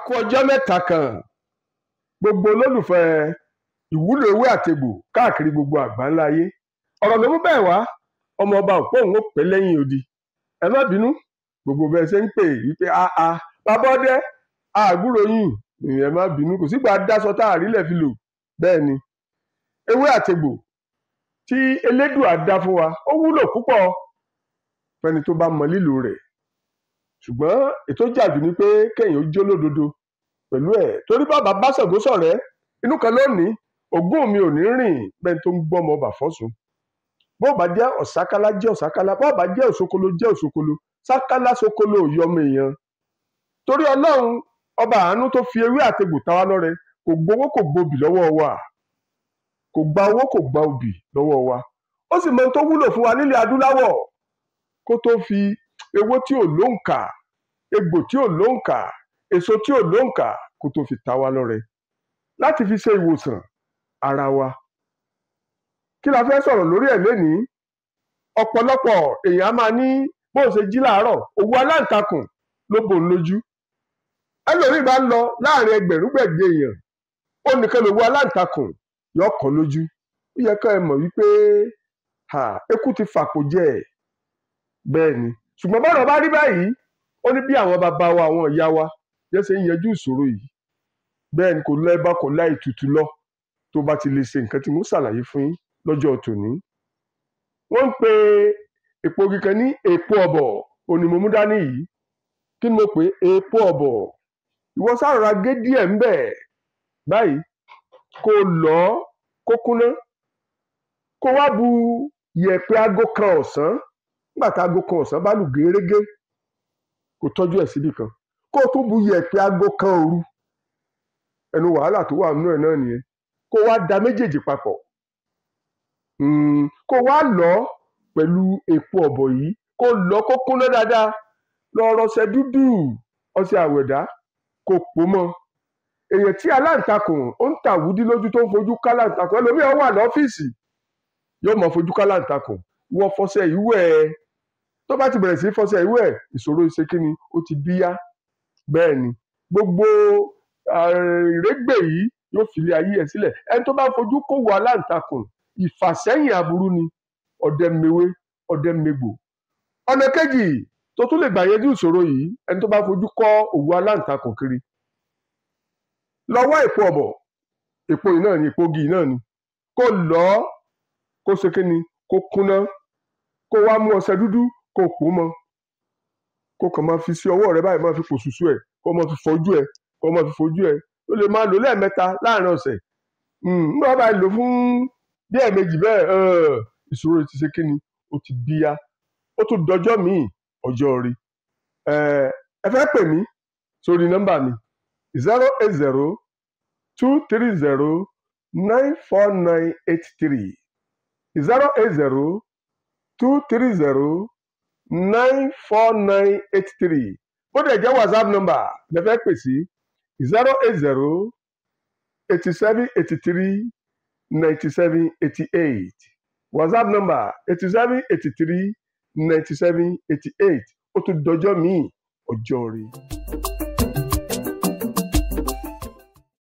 kú ọjọ́ mẹ́ta kan gbogbo olólùfẹ́ ìwúlò ewé àtegbò káàkiri gbogbo àgbáńlá ayé ọ̀rọ̀ ló mú bẹ́ẹ̀ wá ọmọ ọba òpó òun ó pẹ́ lẹ́yìn odi ẹ má bínú gbogbo bẹ́ẹ̀ ṣe ń pè é wípé àà bàbá ọdẹ àgbúrò yìí ẹ má bínú kò sígbà dáṣọ tá àrílẹ̀ fi lò bẹ́ẹ̀ ni ewé àtegbò tí elédùà dá fún wa ó wúlò púpọ̀ fẹ́ni tó bá mọ lílò rẹ̀ ṣùgbọ́n ètò jàdù ni pé kéèyàn ó jó lódodo pẹ̀lú ẹ̀ torí bàbá bá Ṣàngó ṣọ̀rẹ́ inú kan lónìí ògún mi ò ní rìn bẹ́ẹ̀ tó ń gbọ́ ọmọ ọba fọ́sùn bó bá jẹ́ ọ̀sákálá jẹ́ ọ̀sákálá bó bá jẹ́ òṣokolo jẹ́ òṣokolo sákálá ṣokolo ò yọmọ èèyàn torí ọlọ́run ọba àánú tó fi ewé àtegbò ta wá lọ́rẹ kò gbowó kò gbobì lọ́wọ́ wa kò gba owó kò gba obì lọ́wọ́ wa ó sì mọ ohun tó wúlò fún wa nílẹ̀ adúláwọ̀ kó tó fi ewé tí ò lóǹkà egbò tí ò lóǹkà èso tí ò lóǹkà kó tó fi ta wá lọ́rẹ láti fi ṣe ìwòsàn ara wa kí la fẹ́ sọ̀rọ̀ lórí ẹ̀ lénìí ọ̀pọ̀lọpọ̀ èèyàn á máa ní bó ṣe jí láàárọ̀ òwú aláǹtakùn ló bò ń lójú ẹlòmíì bá ń lọ láàrin ẹgbẹ̀rún gbẹ̀gbẹ̀ èèyàn ó nìkan lòwú aláǹtakùn yọ kàn lójú ó yẹ ká ẹ mọ̀ wípé eku ti fàpò jẹ ẹ̀ bẹ́ẹ̀ ni ṣùgbọ́n bọ́dọ̀ bá rí báyìí ó ní bí àwọn bàbá wa àwọn ìyá wa yẹn ṣe ń yanjú ìṣòro yìí bẹ́ẹ̀ ni kò lọ ẹbá kò láì tutù lọ tó bá ti lè ṣe nǹkan tí mo ṣàlàyé fún yín lọ́jọ́ tòní. wọ́n ń pe èpo kíkan ní èpo ọ̀bọ̀ òní mo mú dání yìí kí ni mo pè é èpo ọ̀bọ̀ ìwọ sárara gé díẹ̀ ń bẹ̀ báyìí kó lọ kó kúná kó wá bu yẹ̀pẹ̀ aago kan ọ̀sán nígbà tá aago kan ọ̀sán bá lù gérégé kó tọ́jú ẹ̀ síbì kan kó o tún bu yẹ̀pẹ̀ aago kan òru ẹnu wàhálà tó wà nínú ẹ̀ náà nìyẹn kó wá da méjèèjì papọ̀ kó wá lọ pẹ̀lú èpo ọ̀bọ̀ yìí kó lọ kó kúnná dáadáa lọ rọṣẹ dúdú ọṣẹ àwẹ̀dá kó pò mọ́ èèyàn tí aláǹtakùn ó ń tàwúdí lójú tó ń fojú káláǹtakùn ẹlòmíràn wà lọ́fíìsì yóò mọ fojú káláǹtakùn wọ fọṣẹ ìwẹ̀ ẹ tó bá ti bẹ̀rẹ̀ sí fọṣẹ ìwẹ̀ ìṣòro ìṣekíni ó ti bíyá bẹ́ẹ̀ ni gbogbo ìrégbè yìí yóò filé ayé ẹ̀ sílẹ̀ ẹni tó bá fojú kó wọ aláǹtakùn ìfàsẹ́yìn aburú ni ọdẹ mewé ọdẹ megbò ọ̀nà kejì tó tún lè gbà yanjú ìṣòro yìí ẹni tó bá fojú kọ́ òwú aláǹtakùn kiri lọ́wọ́ èpo ọ̀bọ̀ èpo yìí náà ni èpo igi náà ni kó lọ kó ṣe kíni kó kúnná kó wá mú ọṣẹ dúdú kó pò mọ́ kó kàn máa fi sí ọwọ́ rẹ báyìí máa fi pò ṣùṣù ẹ̀ kó máa fi fojú ẹ̀ kó máa fi fojú ẹ̀ ó lè máa lò lẹ́ẹ̀mẹ́ta láàrin ọ̀sẹ̀ nígbà bá lò fún bí ẹ̀ẹ̀mejì bẹ́ẹ̀ ìṣòro ti ṣe kíni ó ti bíyá ó tún dọjọ́ míì ọjọ́ rí ẹ fẹ́ pè mí sórí nọ́mbà mi zero eight zero two three zero nine four nine eight three zero eight zero two three zero nine four nine eight three bó dẹ̀ jẹ́ whatsapp number lẹ fẹ́ pè sí zero eight zero eighty seven eighty three ninety seven eighty eight whatsapp number eighty seven eighty three ninety seven eighty eight ó tún dọjọ́ míì ọjọ́ rí.